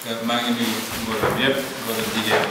maa ngi nuyu mbooloo bi yëpp góor ak jigéen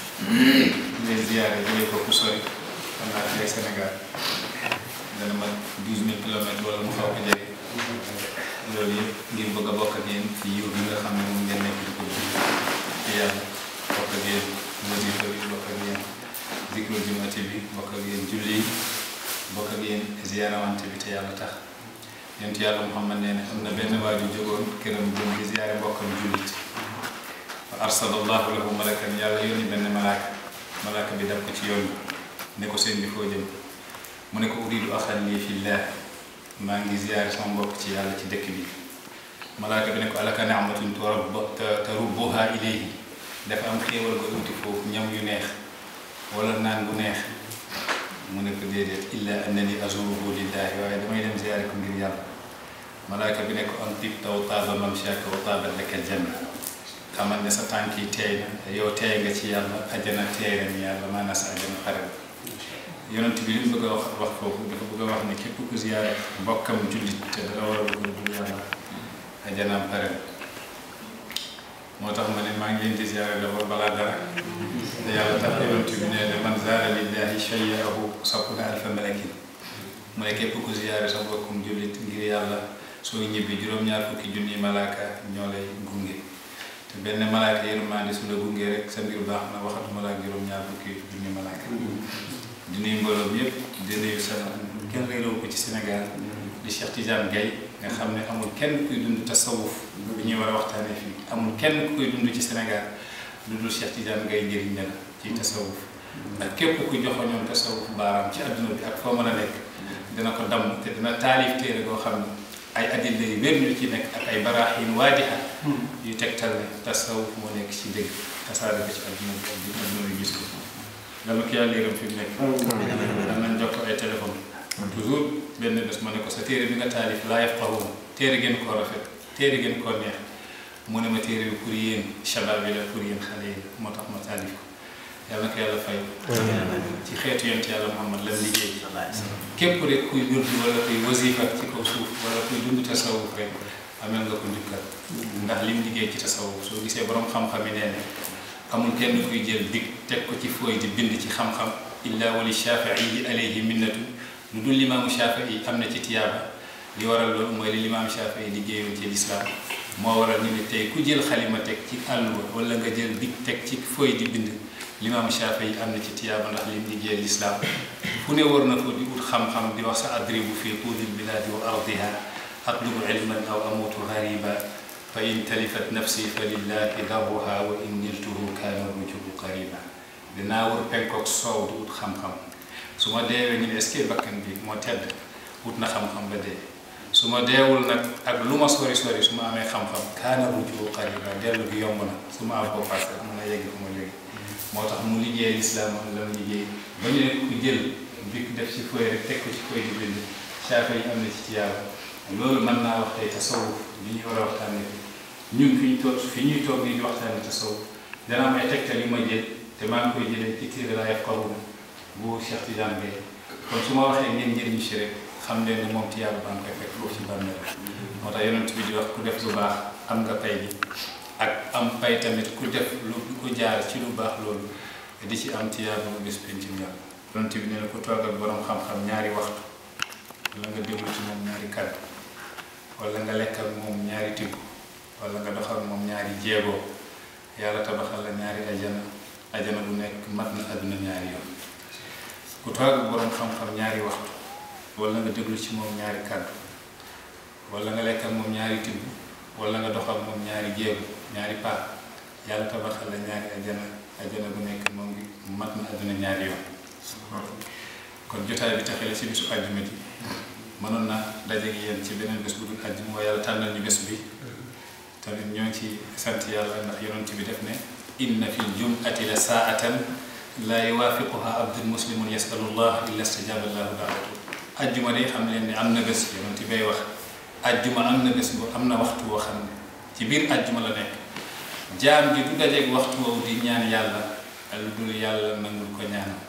di leen ziyaare jógee ko fu sori xam naa tey Sénégal dana mat douze mille kilomètres wala mu xaw ko jege loolu yëpp ngir bëgg a bokk ak yéen ci yiw bi nga xam ne moom ngeen nekk di ko ji ci yàlla bokk ak yéen wasifa bi bokk ak yéen zikru jumati bi bokk ak yéen julli yi bokk ak yéen ziyaarawante bi te yàlla tax yonent yàlla Muhammad nee na am na benn waa ju jógoon këram jëm di ziyaare mbokkam jullit fa arsalallahu lahu malakan yàlla yónni benn malaaka malaaka bi daf ko ci yoon ne ko seen bi foo jëm mu ne ko uridu axan lii fillah maa ngi ziyaare sama mbokk ci yàlla ci dëkk bi malaaka bi ne ko alaka ni'matun tarubbuha ilayhi dafa am xéewal nga uti foofu ñam yu neex wala naan bu neex mu ne ko déedéet illa annani azuruhu lillahi waaye damay dem ziyaare ko ngir yàlla malaaka bi ne ko an tibta wa taaba mamshaka wa taabat laka aljanna xamal ne sa tànk yi teey na yow teey nga ci yàlla ajjana teey na ni yàlla maanaam sa ajjana pare yonent bi li mu bëgg a wax wax foofu dafa bëgg a wax ne képp ku ziyaare mbokkam jullit te dara war a bëgg dul yàlla ajjanaam pare moo tax ma ne maa ngi leen di ziyaare d'abord balaa dara te yàlla tax yonent bi ne man zaara lillahi shay'ahu sab'una alfa malakin mu ne képp ku ziyaare sa mbokkum jullit ngir yàlla soo ñibbi juróom-ñaar fukki junni malaaka ñoo lay gunge te benn malaaka yërmande su la gunge rek sa mbir baax na waxatuma la ak juróom-ñaar fukki junni malaaka di nuyu mbooloo bi yëpp di nuyu sa kenn réeroo ko ci Sénégal di Cheikh Tidiane Gaye nga xam ne amul kenn kuy dund tasawuf bi ñuy war a waxtaanee fii amul kenn ku koy dund ci Sénégal lu dul Cheikh Tidiane Gaye njëriñ la ci tasawuf ndax képp ku joxo ñoom tasawuf baaraam ci adduna bi ak foo mën a nekk dina ko damm te dina taalif téere goo xam ne ay adilla yu wér ñu ci nekk ak ay baraahin waadiha yu tegtal ne tasawuf moo nekk ci dëgg tasaare ko ci adduna bi ak dina mën a gis ko dama ko yàlla yërëm fi mu nekk dam nañ jox ko ay téléphone toujours benn bés ma ne ko sa téere bi nga taalif laa yafqahuun téere gën koo rafet téere gën koo neex mu ne ma téere bi pour yéen shabab yi la pour yéen xale yi la moo tax ma taalif ko yàlla na ko yàlla fay ci xeetu yonent yàlla Muhammad lam liggéey képp rek kuy wërdu wala kuy wasifa ci kaw suuf wala kuy dund tasawuf rek amel nga ko njukkal ndax lim liggéey ci tasawuf soo gisee borom xam-xam yi nee ne amul kenn kuy jël dig teg ko ci fooy di bind ci xam-xam illa wali shafii alayhi minnatu lu dul limaamu shafii am na ci tiyaaba li waral loolu mooy li limaamu shafii liggéeyoon ci lislaam moo waral ñu ne tey ku jël xalima teg ci àlluwa wala nga jël dig teg ci fooy di bind limaamu shafii am na ci tiyaaba ndax lim liggéey lislaam fu ne war na ko di ut xam-xam di wax sa adribu fi tuudil bilaadi wa ardiha atlubu ilman aw amutu gariba fa in talifat nafsi fa lillahi darruha wa in niltuhu kaana rujubu qariba dinaa wër penkook soow di ut xam-xam su ma deewee ñu ne est-ce que bakkan bi moo tedd ut na xam-xam ba dee su ma deewul nag ak lu ma sori sori su ma amee xam-xam kaana rujubu qariba dellu gi yomb na su ma am ko passé mën a yegg fu ma jóge moo tax mu liggéey lislaam la mu liggéey ba ñu ne ku jël bi def ci fooy rek teg ko ci fooy di bind saafe yi am na ci tiyaaba loolu mën naa wax tey tasawuf li ñuy war a waxtaanee ñun fi ñu toog fi ñuy toog nii di waxtaanee tasawuf dana am ay tegtal yu ma jël te maa ngi koy jëlee ci téere laa yafqahuun bu Cheikh Tidiane Gaye kon su ma waxee ngeen njëriñ si rek xam leen ne moom tiyaaba baa ngi koy fekk foofu ci bàmmeel moo tax yonent bi di wax ku def lu baax am nga pay bi ak am pay tamit ku def lu ku jaar ci lu baax loolu di ci am tiyaaba bu bés pencim yàlla yonent bi nee na ku toog ak borom xam-xam ñaari waxtu wala nga déglu ci moom ñaari kàddu wala nga lekk ak moom ñaari tibb wala nga dox ak moom ñaari jéego yàlla tabaxal la ñaari ajana ajana bu nekk mat na àdduna ñaari yoon ku toog ak borom xam-xam ñaari waxtu wala nga déglu ci moom ñaari kàddu wala nga lekk ak moom ñaari tibb wala nga dox ak moom ñaari jéego ñaari paa yàlla tabaxal la ñaari ajana ajana bu nekk moom ngi mat na àdduna ñaari yoon kon jotaay bi taxee la ci bisu àjjuma ji mënoon na daje gi yéen ci beneen bés bu dul àjjuma waaye yàlla tànnal ñu bés bi tamit ñoo ngi ci sant yàlla ndax yonent bi def ne inna fi ljumati la saatan laa yuwaafiquha abdun muslimun yasalu llah illa stajaba llahu daawatu àjjuma day xam leen ne am na bés yonent bay wax àjjuma am na bés bu am na waxtu woo xam ne ci biir àjjuma la nekk jaam ji du dajeeg waxtu woowu di ñaan yàlla lu dul yàlla nangul ko ñaanam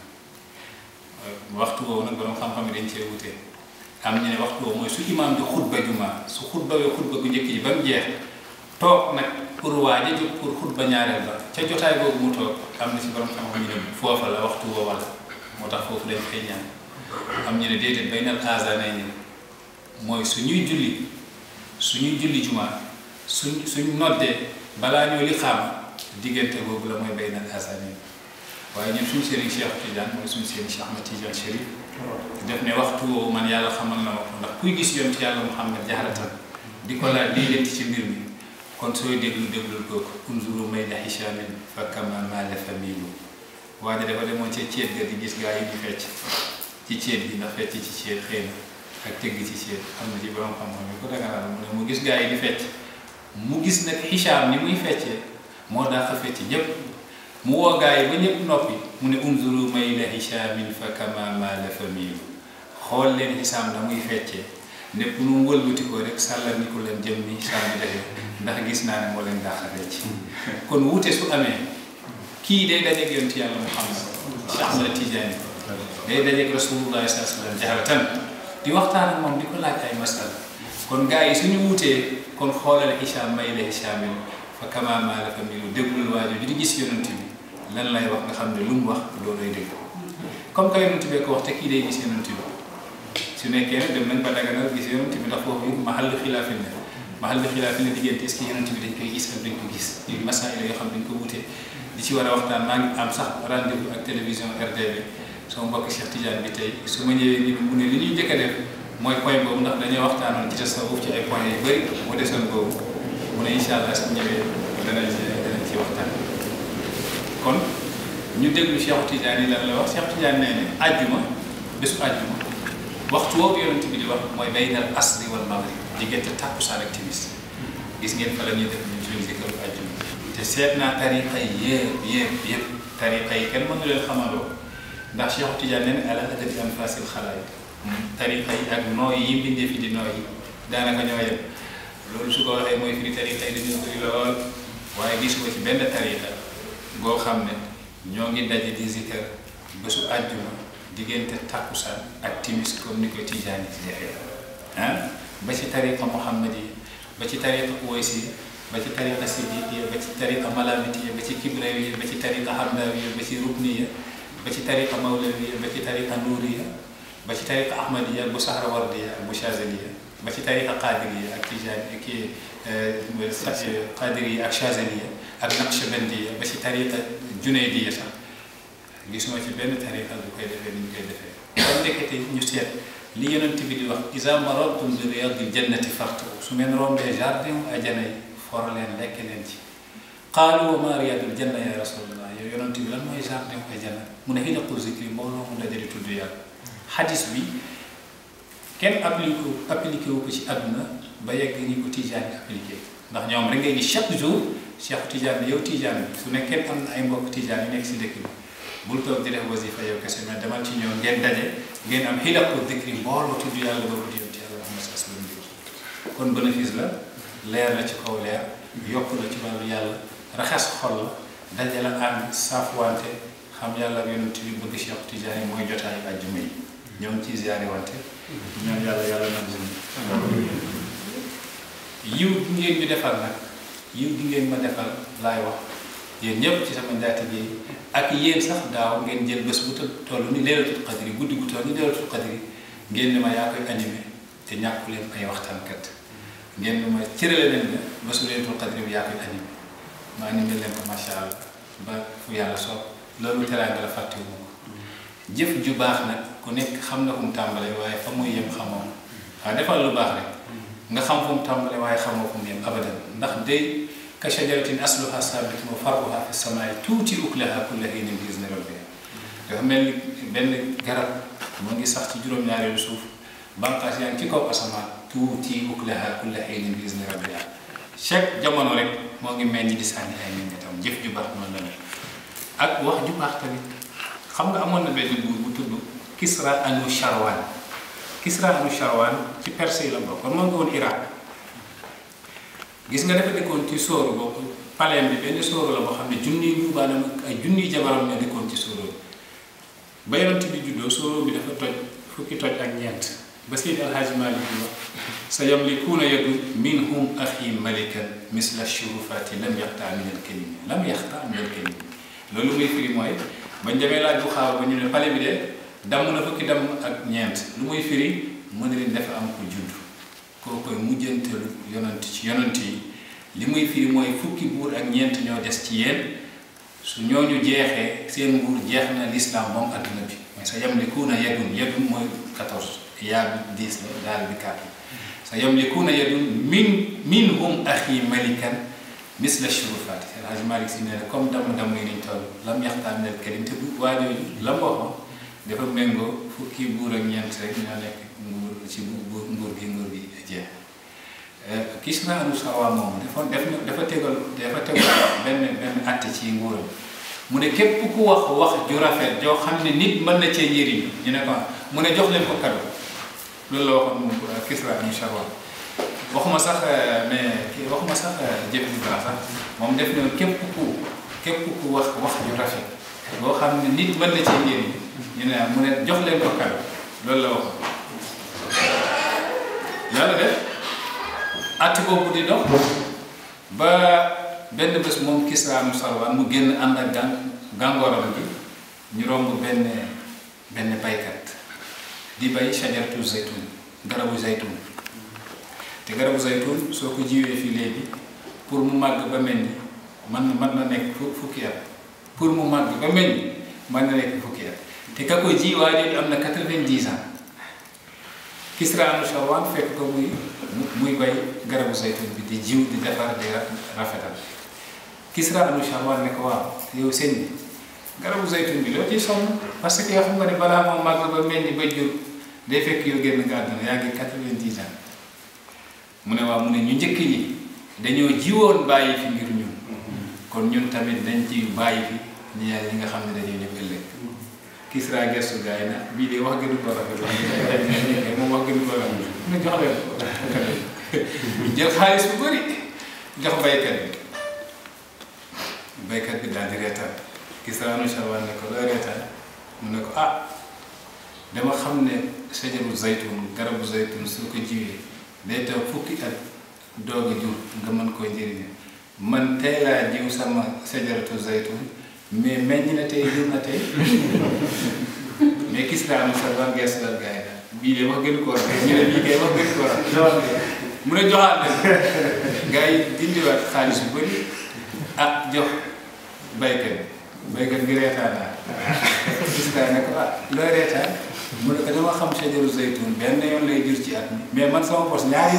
waxtu woowu nag borom xam-xam yi dañ cee wutee am ñu ne waxtu woowu mooy su imaam di xutba juma su xutba wee xutba gu njëkk ji ba mu jeex toog nag pour waaja jóg pour xutba ñaareel ba ca jotaay boobu mu toog am na ci borom xam-xam ñu ne foofa la waxtu woowa la moo tax foofu lañ fay ñaan am ñu ne déedéet bay nal azanay ni mooy suñuy julli suñuy julli jumaa suñ suñ noddee balaa ñoo li xam diggante boobu la mooy bay nal azanay waaye ñun suñu sëriñ Cheikh Tidiane mooy suñu sëriñ Cheikh Ahmed Tidiane Chérif def ne waxtu woowu man yàlla xamal na ma ko ndax kuy gis yonent yàlla Muhammad jaxaratan di ko laaj lii leen ci mbir mi kon sooy déglu déglul kooku unzuru may la hichamin fa kama mala familu waaye dafa demoon ca ceet ga di gis gaa yi di fecc ci ceet bi ndax fecc ci ceet xëy na ak tëgg ci ceet am na ci borom xam-xam yi ko daganal mu ne mu gis gaa yi di fecc mu gis nag hicham ni muy feccee moo dàq fecc ñépp mu woo gaa yi ba ñëpp noppi mu ne unzuru may la hichamin fa kama mala familu xool leen hicham na muy feccee népp nu mu wëlbati ko rek sàllal ni ko leen jëm ni sàmm defee ndax gis naa ne moo leen daaxalee ci kon wuute su amee kii day dajeeg yonent yàlla Muhammad Cheikh Ahmad Tidiane day dajeeg Rasulullah sallallahu alayhi wa sallam jaharatan di waxtaan ak moom di ko laaj ay masala kon gars yi suñu wuutee kon xoolal Hicham may la Hichamin fa kama maa la fa milu déglul waajo ju di gis yonent bi lan lay wax nga xam ne lu mu wax loolay dégg comme que yonent bee ko wax te kii day gis yonent bi su nekkee nag dem nañ ba daganal gis yonent bi ndax foofu mahal xilaafin ne mahal xilaafin ne diggante est-ce que yonent bi dañ koy gis ak dañ ko gis yu masaila yoo xam dañ ko wutee di ci war a waxtaan maa ngi am sax rendez-vous ak télévision RDB sama mbokk Cheikh Tidiane bi tey su ma ñëwee nii mu ne li ñuy njëkk a def mooy point boobu ndax dañoo waxtaanoon ci tasawuf ci ay point yu bëri mu desoon boobu mu ne incha allah su ñëwee danañ ci danañ ci waxtaan kon ñu déglu Cheikh Tidiane yi lan la wax Cheikh Tidiane nee ne àjjuma bésu àjjuma waxtu woowu yonent bi di wax mooy baynal asri wal maghrib diggante tàkkusaan ak timis gis ngeen fa la ñuy def ñu suñu zikru àjjuma te seet naa tariqa yi yëpp yëpp yëpp tariqa yi kenn mënu leen xamaloo ndax Cheikh Tidiane nee na ala adadi anfasil xalaay tariqa yi ak nooy yi mbindee fi di nooy yi daanaka ñoo yem loolu su ko waxee mooy firi tariqa yi dañu bëri lool waaye gisuma ci benn tariqa goo xam ne ñoo ngi daje di zikr bésu àjjuma diggante takkusaan ak timis comme ni ko Tijaani di defee ah ba ci tariqa Muhammad yi ba ci tariqa Uwaysi ba ci tariqa Sidiqiya ba ci tariqa Malamitiya ba ci Kibrawiya ba ci tariqa Hamdawiya ba ci Rukniya ba ci tariqa Mawlawiya ba ci tariqa Nuuriya ba ci tariqa Ahmadiya bu Sahrawardiya ak bu Chazaliya ba ci tariqa Qadiriya ak Tijaani ak Qadiriya ak Chazaliya ak Naqshbandiya ba ci tariqa Junaydiya sax gisuma ci benn tariqa bu koy defee ni ñu koy defee kon ndekete ñu seet li yonent bi di wax isa marartum bi riyadil jannati fartu su ngeen rombee jardin ajana yi for leen lekk leen ci qaalu wa ma riyadul janna ya rasulallah yow yonent bi lan mooy jardin ajana mu ne xilaqu zikri mbooloo mu dajale tudd yàlla xadis bi kenn appliqué appliqué wu ko ci àdduna ba yegg ñi ko Tijaan appliqué ndax ñoom rek ngay gis chaque jour Cheikh Tijaan yow Tijaan bi su nekkee am na ay mbokk Tijaan yu nekk si dëkk bi bul toog di def wasifa yow kese mais demal ci ñoom ngeen daje ngeen am xilaqu dikri mbooloo tudd yàlla boobu di yonent yàlla Muhammad sallallahu alayhi wasallam kon bénéfice la leer la ci kaw leer yokk la ci wàllu yàlla raxas xol la daje la ànd saafuwante xam yàlla ak yonent bi bëgg Cheikh Tidiane mooy jotaayu àjjuma yi ñoo ngi ciy ziyaare wante ñoom yàlla yàlla nag yiw gi ngeen ñu defal nag yiw gi ngeen ma defal laay wax yéen ñëpp ci sama njaatige yi ak yéen sax daaw ngeen jël bés bu toll ni leelatul qadri guddi gu toll ni leelatul qadri ngeen ni ma yaa koy animé te ñàkku leen ay waxtaankat ngeen ni ma cërale leen ne bésu leelatul qadri bi yaa koy animé ma animé leen ko macha allah ba fu yàlla soob loolu teraanga la fàttewu ko jëf ju baax nag ku nekk xam na fu mu tàmbalee waaye fa muy yem xamoo waaw defal lu baax rek nga xam fu mu tàmbalee waaye xamoo fu mu yem abadan ndax day ka shajaratin asluha sabitun wa far'uha fi samaa'i tuuti uklaha kulla hiinin bi izni rabbiha dafa mel ni benn garab moo ngi sax ci juróom-ñaareelu suuf bànqaas yaa ngi ci kaw asamaan tuuti uklaha kulla hiinin bi izni rabbiha chaque jamono rek moo ngi meññ di sànni ay meññetam jëf ju baax noonu la mel ak wax ju baax tamit xam nga amoon na benn buur bu tudd Kisra anu Sharwan Kisra anu Sharwan ci Perse yi la bokk kon moo ngi woon Irak gis nga dafa dëkkoon ci sóoru boobu paleem bi benn sóoru la boo xam ne junniy njuubaanam ay junniy jabaram ne dëkkoon ci sóoru bi ba yonent bi juddoo sóoru bi dafa toj fukki toj ak ñeent ba Seydi Alhaaji Malik di wax sa yamlikuuna yadu minhum axi malikan misla shurufaati lam yaxtaa min al kalimi lam yaxtaa min al kalimi loolu muy firi mooy bañ demee laaj bu xaaw ba ñu ne pale bi de damm na fukki damm ak ñeent lu muy firi mu ne leen dafa am ko judd koo koy mujjantalu yonant ci yonant yi li muy firi mooy fukki buur ak ñeent ñoo des ci yéen su ñooñu jeexee seen nguur jeex na lislaam moom adduna bi mooy sa yamlikuuna yadun yadun mooy 14 yaa bi 10 la daal bi 4 sa yamlikuuna yadun min minhum axi malikan misla shurufaati El Hadj Malick si nee na comme damm-damm yi niñ toll lam yaxtaan nel kalim te bu waajooju la mu waxoon dafa méngoo fukki buur ak ñeent rek ñoo nekk nguur ci nguur nguur gi nguur gi jeex Kisra anu Sawa moom dafa def dafa tegal dafa tegal benn benn atte ci nguuram mu ne képp ku wax wax ju rafet joo xam ne nit mën na cee njëriñ ñu ne ko mu ne jox leen ko kado loolu la waxoon moom Kisra anu Sawa waxuma sax mais kii waxuma sax jëf ju baax sax moom def na képp ku képp ku wax wax ju rafet boo xam ne nit mën na cee njëriñ ñu ne mu ne jox leen ko kado loolu la waxoon yàlla def atti boobu di dox ba benn bés moom Kisra mu Sarwaan mu génn ànd ak gàn gàngooram gi ñu romb benn benn baykat di bay shajaratu zaytun garabu zaytun te garabu zaytun soo ko jiwee fii léegi pour mu màgg ba mel ni man mën na nekk fukki at pour mu màgg ba mel ni mën na nekk fukki at te ka ko ji waa léegi am na quatre-vingt-dix ans Kisra anu Sarwaan fekk ko muy muy bay garabu zaytun bi di jiw di defar di rafetal Kisra anu Sarwaan ne ko waaw yow sëñ bi garabu zaytun bi loo ciy sonn parce que yow xam nga ne balaa moom màgg ba mel ni ba jur day fekk yow génn nga àdduna yaa ngi quatre-vingt-dix ans mu ne waaw mu ne ñu njëkk ñi dañoo jiwoon bàyyi fi ngir ñun kon ñun tamit dañ ci bàyyi fi ñi ñi nga xam ne dañoo ñëw ëllëg Kisra gestu gaay na bii de wax gënu ko rafet moom wax gënu ko rafet mu ne jox leen ko jël xaalis bu bëri jox baykat bi baykat bi daal di reetaan Kisra anu Sarwaan ne ko loo reetaan mu ne ko ah dama xam ne sajaru zaytun garabu zaytun soo ko jiwee day taw fukki at doog a jur nga mën koo njëriñe man tey laa jiw sama sajaratu zaytun mais meññ na tey jur na tey mais Kisra anu Sarwaan gees la gaay daal bii de wax gënu ko rafet ñu ne bii kay wax gënu ko rafet mu ne joxaat leen gars yi dindiwaat xaalis bu bëri ah jox baykat baykat bi reetaan naa Kisra ne ko ah looy reetaan mu ne ko dama xam sajaru zaytun benn yoon lay jur ci at mi mais man sama bos ñaari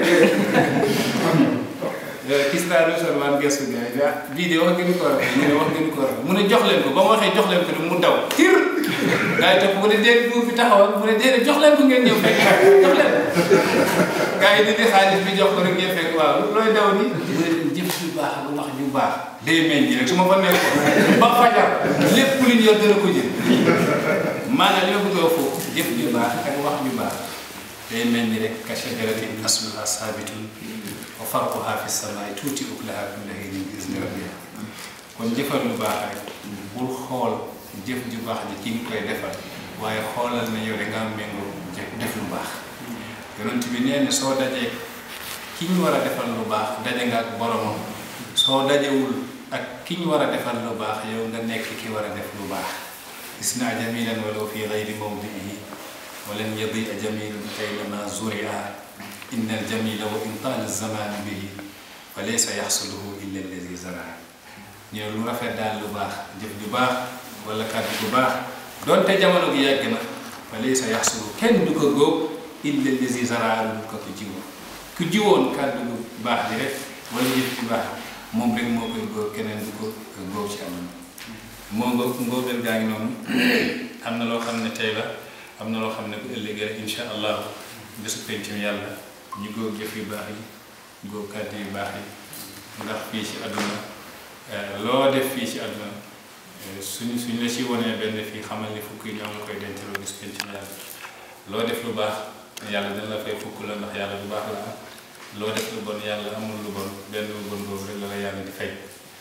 yoon Kisra anu Sarwaan gestu gars yi ah bii de wax gënu ko rafet ñu ne wax gënu ko rafet mu ne jox leen ko ba mu waxee jox leen ko mu daw tir gaa yi topp mu ne déedéet buur bi taxawal mu ne déedéet jox leen ko ngeen ñëw fekk jox leen gaa yi di di xaalis bi jox ko rek ngeen fekk waaw looy daw ni mu ne leen jëf ju baax ak wax ju baax day meññ rek su ma fa nekkoon ba fajar lépp lu ñu yor dana ko jël maanaam li ma bëgg a foofu jëf ju baax ak wax ju baax day meññ rek ka shajaratin asluha saabitun wa farquha fi samaai tuuti uklaha kulla hiinin bi izni rabbiha kon jëfal lu baax rek bul xool jëf ju baax ji ki nga koy defal waaye xoolal na yow da nga am méngoo def lu baax yonent bi nee na soo dajee ki ñu war a defal lu baax daje nga ak boromam soo dajewul ak ki ñu war a defal lu baax yow nga nekk ki war a def lu baax gis naa jamilan walaw fi gayri mawdiihi walan yadia jamilun kaynama zuria inna aljamila wa in taala zamanu bihi fa laysa yaxsuluhu illa alladi zaraa ñu ne lu rafet daal lu baax jëf ju baax wala kàddu bu baax donte jamono gi yàgg na fa laysa yaxsulu kenn du ko góob illa allazi zaraa lu ko ko jiwoon ku jiwoon kàddu bu baax bi rek wala jëf ju baax moom rek moo koy góob keneen du ko góob ci am moo nga ngóobeel gaa ngi noonu am na loo xam ne tey la am na loo xam ne bu ëllëgee rek insha allahu bésu pencum yàlla ñu góob jëf yu baax yi góob kàddu yu baax yi ndax fii ci àdduna loo def fii ci àdduna suñ suñ la ci wonee benn fii xamal ni fukk yi ñoo la koy denceloo gis pencum yàlla loo def lu baax yàlla dina la fay fukk la ndax yàlla lu baax la am loo def lu bon yàlla amul lu bon benn lu bon boobu rek la la yàlla di fay